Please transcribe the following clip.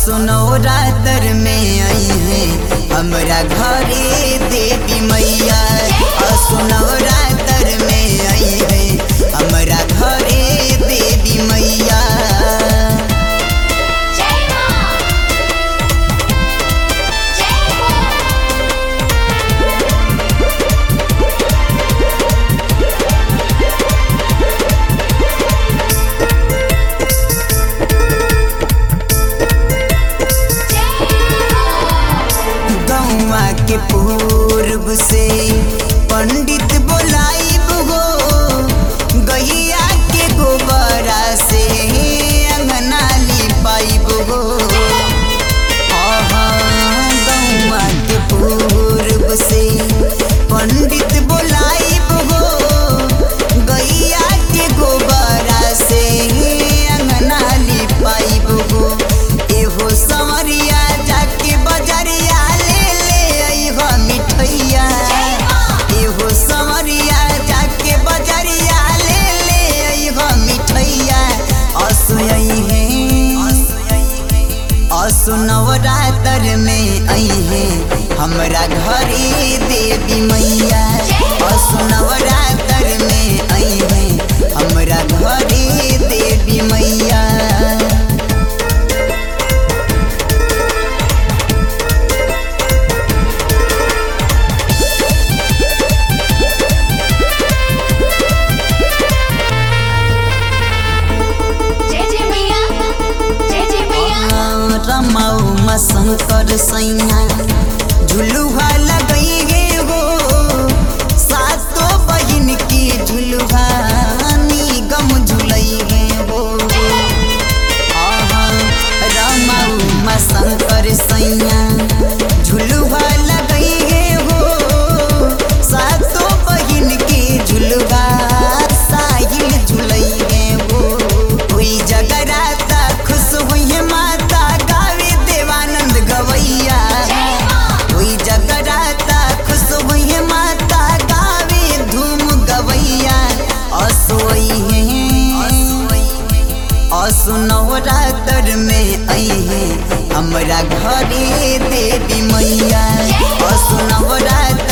असुनो रातर में आई है हमरा घरे देवी मैया असुनो रातर में आई है हमरा घरे देवी मैया जय मां जय हो गौवा के पूर्व से पंडित बोलाइब हो गैया के गोबरा से अंगना लिपाइब हो आहा, गौवा के पूर्व से पंडित बोलाइब हो गैया के गोबरा से अंगना लिपाइब हो एहो संवरिया जाके बजरिया ले ले अइहो मिठैया एहो संवरिया जाके बजरिया ले ले अइहो मिठैया असुई है असु नवरातर में आई है हमरा घरे देवी मैया असु नवरातर में आई है हमरा घरे देवी मैया जय जय मैया जय जय मैया रमाऊ शंकर सैया झुलुहा लगई गे हो सातो बहिन की झुलुहा निगम झुलई गे हो आहा, रमाऊ शंकर सैया झुलुहा लगई गे हो सातो बहिन की झुलुहा साहिल झुलई गे हो कोई जगराता खुश हुई है माता गावे देवानंद गवैया कोई जगराता खुश हुई है माता गावे धूम गवैया असोई है असुनवरातर में आई है हमरा घरे देवी मैया असुनवरातर